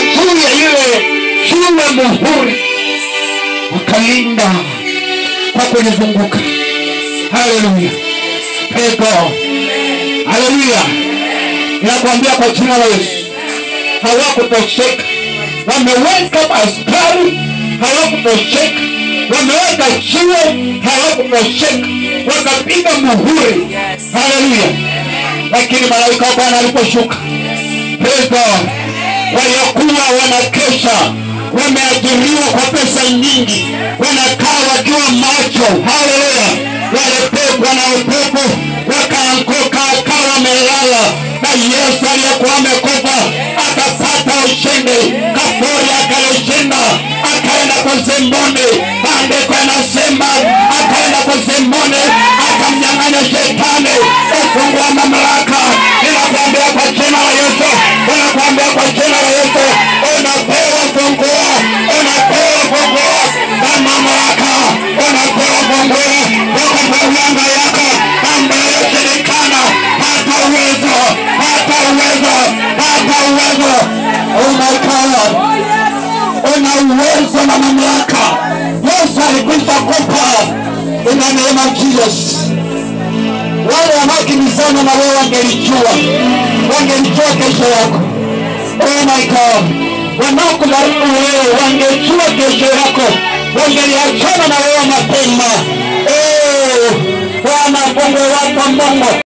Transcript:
juu ya yule yule muhuri wakalinda kwa kulizunguka haleluya Praise God. haleluya inakwambia kwa jina la yesu hawakutosheka wameweka askari hawakutosheka wameweka jiwe hawakutosheka wakapiga muhuri haleluya lakini malaika wa bwana aliposhuka Praise God. waliokuwa wanakesha wameajiriwa kwa pesa nyingi wanakaa wakiwa macho haleluya walipepwa na upepo wakaanguka akawa wamelala na yesu aliyekuwa amekufa akapata ushindi kafuri akalishinda akaenda kuzimuni maandiko yanasema akaenda kuzimuni akamnyang'anya shetani ufungu wa mamlaka ninakwambia kwa jina la yesu ninakwambia kwa jina la yesu unapewa funguo unapewa funguo na mamlaka unapewa funguo toka kwa mianga yako ambayo shirikana hata uwezo hata uwezo hata uwezo oh my God una uwezo na mamlaka yesu alikwisha kupa in the name of jesus wale wanaokimbizana na wewe wangelijua wangelijua kesho yako oh my god wanaokudharibu wewe wangejua kesho yako wangeliachana na wewe mapema Eh, bwana mungu wako mungu